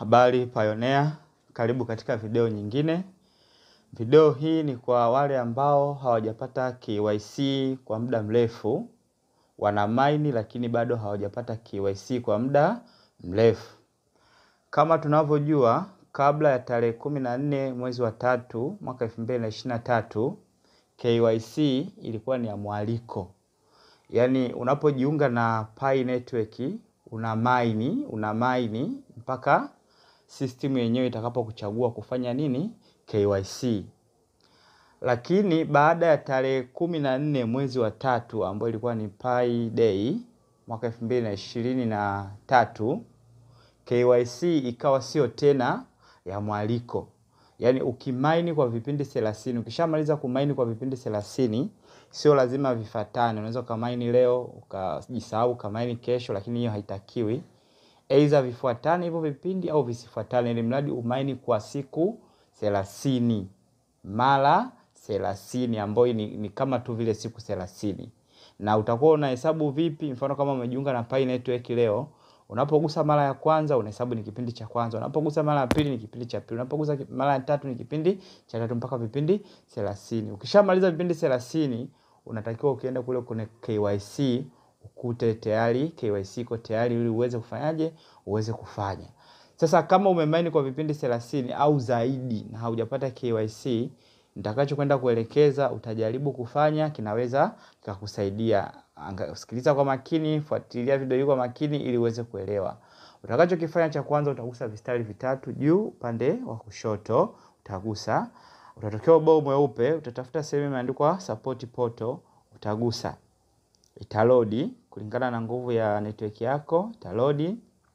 Habari Pioneer, karibu katika video nyingine. Video hii ni kwa wale ambao hawajapata KYC kwa muda mrefu, wana maini lakini bado hawajapata KYC kwa muda mrefu. Kama tunavyojua, kabla ya tarehe kumi na nne mwezi wa tatu mwaka elfu mbili na ishirini na tatu KYC ilikuwa ni ya mwaliko, yaani unapojiunga na Pi Network una maini una maini mpaka system yenyewe itakapokuchagua kufanya nini KYC. Lakini baada ya tarehe kumi na nne mwezi wa tatu ambayo ilikuwa ni Pi Day mwaka elfu mbili na ishirini na tatu KYC ikawa sio tena ya mwaliko, yaani ukimaini kwa vipindi thelathini, ukishamaliza kumaini kwa vipindi thelathini sio lazima vifatane. Unaweza ukamaini leo ukajisahau ukamaini kesho, lakini hiyo haitakiwi. Aidha vifuatane hivyo vipindi au visifuatane, ili mradi umaini kwa siku thelathini mara thelathini ambayo ni, ni kama tu vile siku thelathini. Na utakuwa unahesabu vipi? Mfano kama umejiunga na Pi Network leo, unapogusa mara ya kwanza unahesabu ni kipindi cha kwanza, unapogusa mara ya pili ni kipindi cha pili, unapogusa mara ya tatu ni kipindi cha tatu mpaka vipindi thelathini. Ukishamaliza vipindi thelathini unatakiwa ukienda kule kwenye KYC ukute tayari KYC iko tayari ili uweze kufanyaje, uweze kufanya. Sasa kama umemaini kwa vipindi thelathini au zaidi na haujapata KYC, nitakachokwenda kuelekeza utajaribu kufanya, kinaweza kikakusaidia. Sikiliza kwa makini, fuatilia video hii kwa makini ili uweze kuelewa. Utakachokifanya cha kwanza, utagusa vistari vitatu juu upande wa kushoto, utagusa utatokea ubao mweupe, utatafuta sehemu imeandikwa support portal, utagusa italodi kulingana na nguvu ya network yako, italodi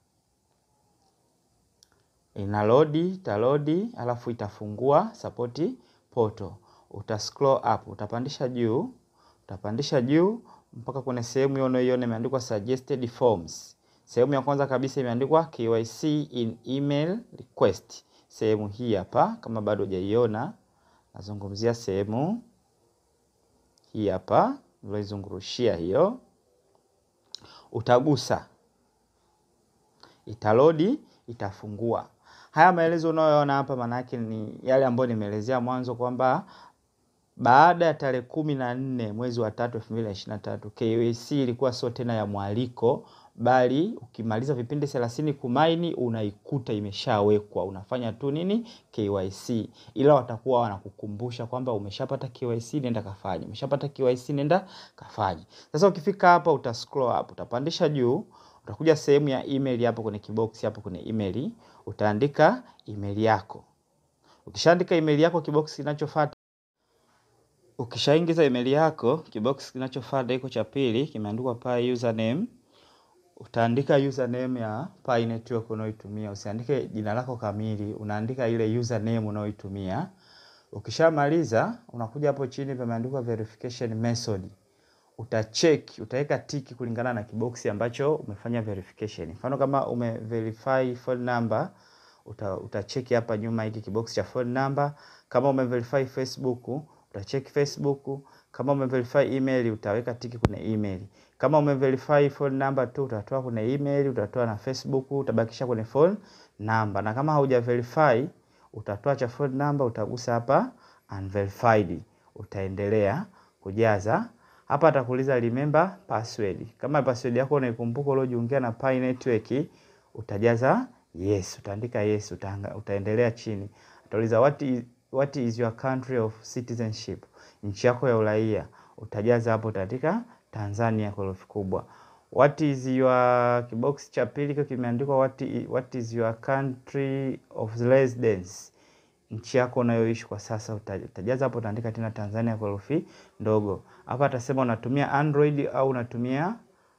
inalodi, italodi alafu itafungua support portal. Uta scroll up, utapandisha juu, utapandisha juu mpaka kwenye sehemu hiyo unayoiona imeandikwa suggested forms. Sehemu ya kwanza kabisa imeandikwa KYC in email request. Sehemu hii hapa, kama bado hujaiona, nazungumzia sehemu hii hapa nilizungurushia hiyo, utagusa, italodi, itafungua. Haya maelezo unayoona hapa maana yake ni yale ambayo nimeelezea mwanzo kwamba baada ya tarehe kumi na nne mwezi wa tatu elfu mbili na ishirini na tatu KYC ilikuwa sio tena ya mwaliko, bali ukimaliza vipindi thelathini kumaini unaikuta imeshawekwa, unafanya tu nini KYC, ila watakuwa wanakukumbusha kwamba umeshapata KYC, nenda kafanye, umeshapata KYC, nenda kafanye. Sasa ukifika hapa uta scroll up, utapandisha juu, utakuja sehemu ya email hapo kwenye kibox hapo kwenye email, utaandika email yako. Ukishaandika email yako, kibox kinachofuata ukishaingiza email yako, kibox kinachofuata iko cha pili kimeandikwa Pi username. Utaandika username ya Pi network unayoitumia, usiandike jina lako kamili, unaandika ile username unayoitumia. Ukishamaliza unakuja hapo chini pameandikwa verification method. Utacheck, utaweka tiki kulingana na kiboksi ambacho umefanya verification. Mfano kama umeverify phone number, uta, utacheki hapa nyuma hiki kiboksi cha phone number. Kama umeverify Facebook, utacheki Facebook. Kama umeverify email, utaweka tiki kwenye email. Kama umeverify phone number tu, utatoa kwenye email, utatoa na Facebook, utabakisha kwenye phone number. Na kama hauja verify, utatoa cha phone number, utagusa hapa unverified. Utaendelea kujaza hapa atakuuliza remember password. Kama password yako unaikumbuka uliojiungia na Pi Network, utajaza yes, utaandika yes, utanga, utaendelea chini. Atauliza what is, what is your country of citizenship, nchi yako ya uraia, utajaza hapo, utaandika Tanzania kwa herufi kubwa. What is your kibox cha pili kiko kimeandikwa what is, what is your country of residence, nchi yako unayoishi kwa sasa, utajaza hapo, utaandika tena Tanzania kwa herufi ndogo. Hapa atasema unatumia Android au unatumia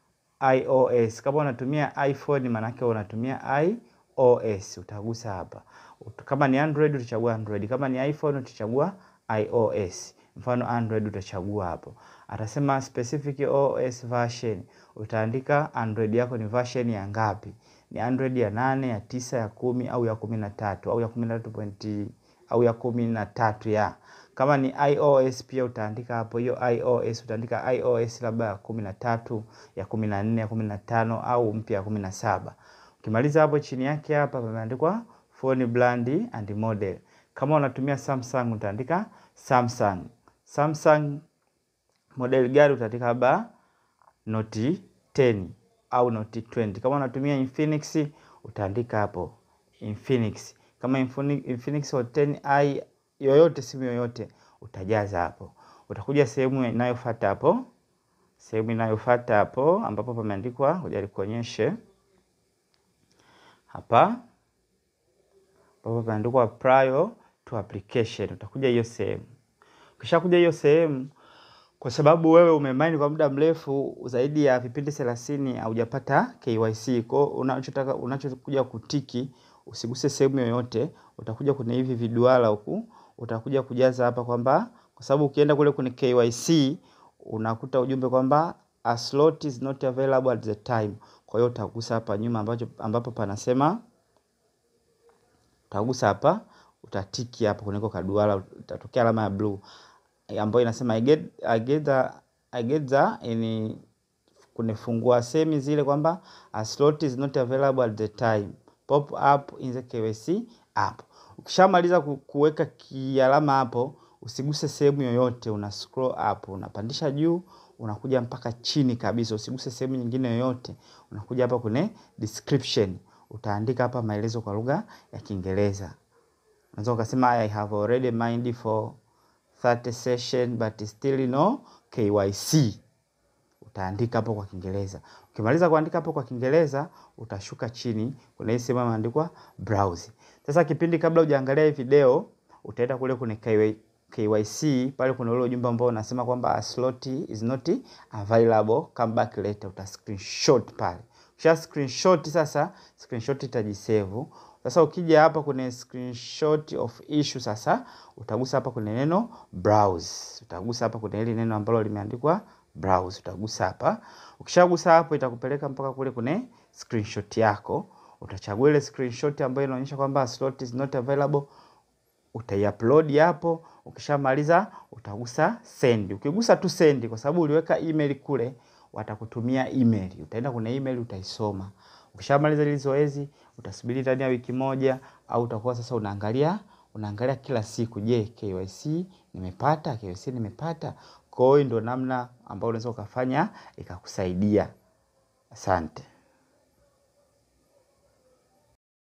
iOS. Kama unatumia iPhone maana yake unatumia iOS, utagusa hapa. Kama ni Android utachagua Android, kama ni iPhone utachagua iOS. Mfano Android utachagua hapo. Atasema specific OS version, utaandika Android yako ni version ya ngapi? Ni Android ya nane, ya tisa, ya kumi au ya kumi na tatu au ya kumi na tatu point au ya kumi na tatu ya kama ni iOS pia utaandika hapo hiyo iOS, utaandika iOS labda ya kumi na tatu, ya kumi na nne, ya kumi na tano au mpya ya kumi na saba. Ukimaliza hapo chini yake hapa pameandikwa phone brand and model. Kama unatumia Samsung utaandika Samsung. Samsung model gari utaandika labda Note 10 au Note 20. Kama unatumia Infinix utaandika hapo Infinix. Kama Infinix Hot 10i yoyote, simu yoyote utajaza hapo. Utakuja sehemu inayofuata hapo, sehemu inayofuata hapo ambapo pameandikwa, ngoja nikuonyeshe hapa ambapo pameandikwa prior to application. Utakuja hiyo sehemu, ukishakuja hiyo sehemu kwa sababu wewe umemaini kwa muda mrefu zaidi ya vipindi thelathini haujapata KYC. Kwa unachotaka unachokuja kutiki, usiguse sehemu yoyote, utakuja kwenye hivi viduara huku, utakuja kujaza hapa kwamba kwa sababu ukienda kule kwenye KYC unakuta ujumbe kwamba a slot is not available at the time. Kwa hiyo utagusa hapa nyuma ambacho ambapo panasema utagusa hapa, utatiki hapo kuneko kaduara, utatokea alama ya blue ambayo inasema I get, I get the, I get the in kunifungua semi zile kwamba a slot is not available at the time pop up in the KYC app. Ukishamaliza kuweka kialama hapo, usiguse sehemu yoyote, una scroll up, unapandisha juu, unakuja mpaka chini kabisa, usiguse sehemu nyingine yoyote. Unakuja hapa kwenye description, utaandika hapa maelezo kwa lugha ya Kiingereza. Unaweza ukasema I have already mined for 30 session but still no KYC. Utaandika hapo kwa Kiingereza. Ukimaliza kuandika hapo kwa Kiingereza, utashuka chini kuna hii sehemu imeandikwa browse. Sasa kipindi kabla hujaangalia hii video, utaenda kule kwenye KYC, pale kuna ule ujumbe ambao unasema kwamba a slot is not available, come back later, uta screenshot pale. Ukisha screenshot sasa, screenshot itajisave. Sasa ukija hapa kwenye screenshot of issue sasa, utagusa hapa kwenye neno browse. Utagusa hapa kwenye hili neno ambalo limeandikwa browse, utagusa hapa. Ukishagusa hapo itakupeleka mpaka kule kwenye screenshot yako. Utachagua ile screenshot ambayo inaonyesha kwamba slot is not available, utaiupload hapo. Ukishamaliza utagusa send. Ukigusa tu send, kwa sababu uliweka email kule, watakutumia email. Utaenda kwenye email utaisoma. Ukishamaliza hili zoezi, utasubiri ndani ya wiki moja au utakuwa sasa unaangalia unaangalia kila siku, je, KYC nimepata? KYC nimepata? Kwa hiyo ndio namna ambayo unaweza ukafanya ikakusaidia. Asante.